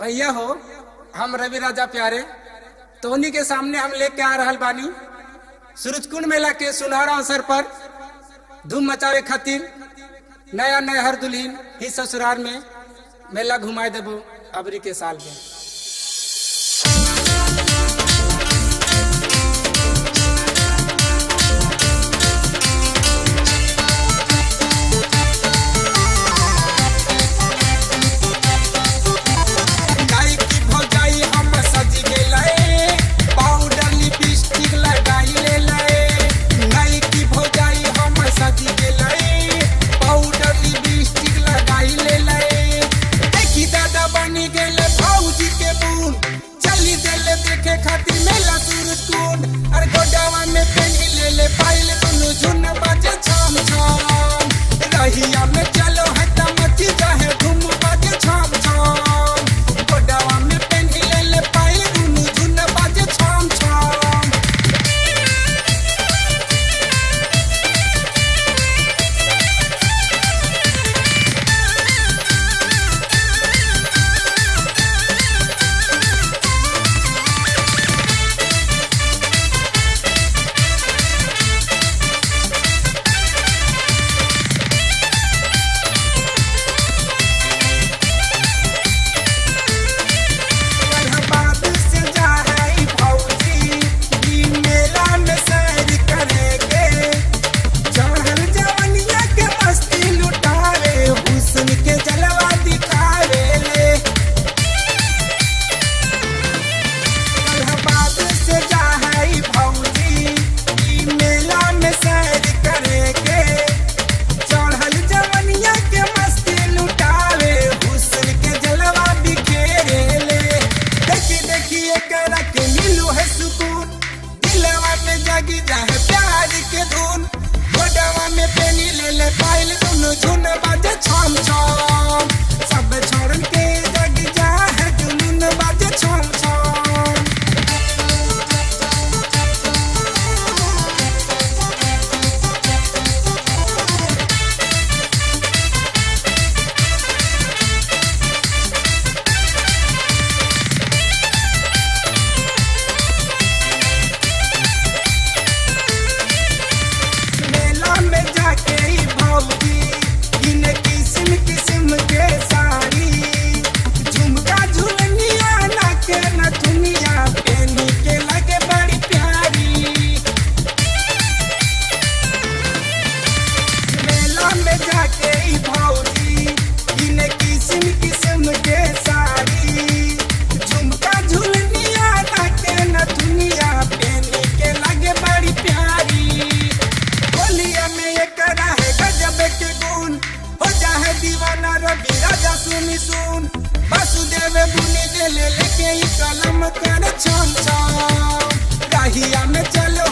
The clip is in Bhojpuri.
भैया हो हम रवि राजा प्यारे तोहनी के सामने हम लेके आ रहल बानी सूरजकुंड मेला के सुनहरा अवसर पर धूम मचावे खातिर नया नया हर दुल्हीन ही ससुराल में मेला घुमाए देबो अबरी के साल में गाय की भौजाई हम सज गेलै पाउडर लिपस्टिक लगाई लेलै गाय की भौजाई हम सज गेलै पाउडर लिपस्टिक लगाई लेलै देखी दादा बनी गेलै भौजी के बून चली देले देखे खातिर मेला सूरजकुंड अरे गोडावा में पहनी लेले पाइल दुनु झुन बाजे छम छम रहिया में चलो है त मची जाहे धूम बाजे छम छम गोडावा में पहनी लेले पाइल दुनु झुन बाजे छम छम इलाहाबाद से जा है भौजी ई मेला में सैर करेंगे चढ़ल जवनिया के मस्ती लुटावे हुस्न के जलवा दिखावे ले इलाहाबाद से जा है भौजी ई मेला में सैर करेंगे चढ़ल जवनिया के मस्ती लुटावे हुस्न के जलवा बिखेरे ले देखी देखी एकरा के मिलू है सुकून दिलवा में जागी जाए प्यार के धुन घोड़वा में पेनी ले ले पाइल दुनु झुन बाजे छम छम सब छोड़न के जागी जा है जुनून बाजे छम छम मेला में जाके ही भौजी इन किस्म किस्म के साड़ी झुमका झुलनिया नाक नथुनिया पेनी के लगे बड़ी प्यारी मेला में जाके ही भौजी इन किस्म किस्म के साड़ी झुमका झुलनिया नाक नथुनिया पेनी के लगे बड़ी प्यारी होलिया में ये करा है गजब के गुण हो जाए दीवाना रवि राजा सुनी सुन वासुदेव बुनी दे ले लेके ही कलम कर छम छम राहिया में चलो